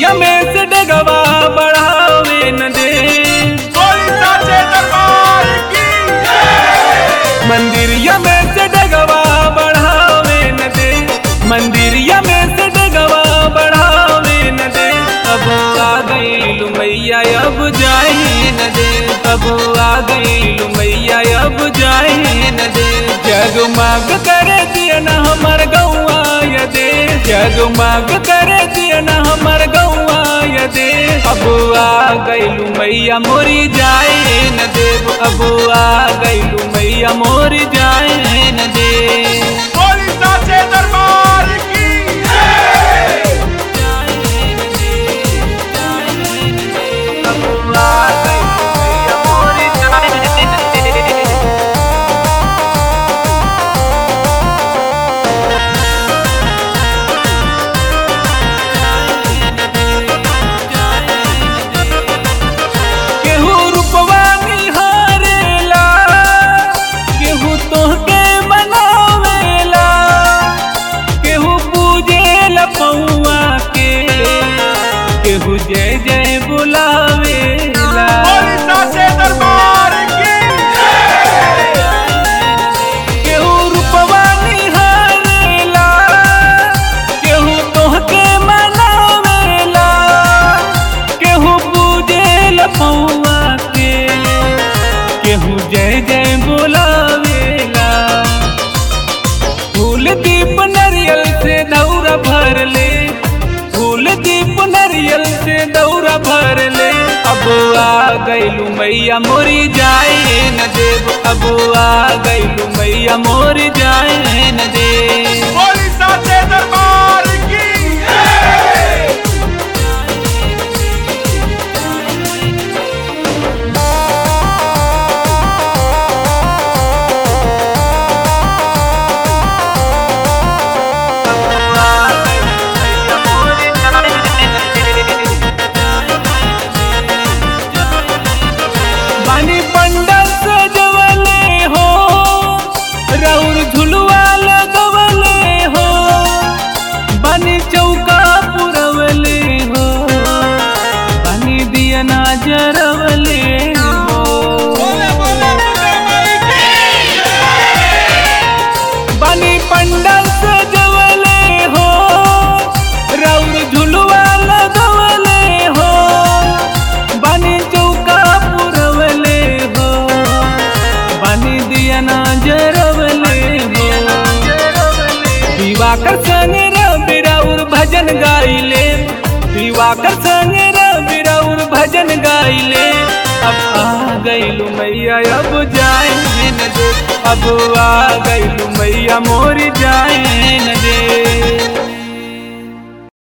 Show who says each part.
Speaker 1: मंदिरिया में से डगवा बढ़ावे न दे
Speaker 2: बोली साचे दरबार की
Speaker 1: मंदिरिया में से डगवा बढ़ावे न दे मंदिरिया में से डगवा बढ़ावे न दे अब आ गई मैया अब जाए न दे अब आ गई मैया अब जाए न दे जगमग करे दिया न हमर गौआ ये दे जगमग करे दिया न हमर गौआ ये दे अब आ गईलू मैया मोरी जाए न देव अब आ गईलू मैया मोरी जाए न दे
Speaker 2: बोली साचे दरबार की
Speaker 1: अब आ गईलू मैया मोरी जाए न दे केहू रूपवा निहारेला केहू तोहके मनावेला केहू पूजेला पौआ के केहू जय जय बुलावेला
Speaker 2: बोली साचे दरबार की
Speaker 1: केहू रूपवा निहारेला केहू तोहके मनावेला केहू पूजेला पौआ के केहू जय जय बुलावेला फूल दीप नरियल से दौरा भर ले फूल दीप नरियल से दौरा भर ले अब आ गईलू मैया मोरी जाए न देव अब आ गईलू मैया मोरी जाए न दे
Speaker 2: बोली साचे दरबार की
Speaker 1: बानी पंडल सजवले हो रौर झुलवा लगवले हो बानी चौका पुरवले हो बानी दिया ना जरवले हो
Speaker 2: बोले बोले दुर्गा माई की
Speaker 1: बानी पंडल सजवले हो रौर झुलवा लगवले हो बानी चौका पुरवले हो बानी दिया ना जरवले हो दिवाकर संगे रवि राउर भजन गाइले दिवाकर संगे रवि राउर भजन गाइले अब आ गईलू मैया अब जाए न दे अब आ गईलू मैया मोर जाए न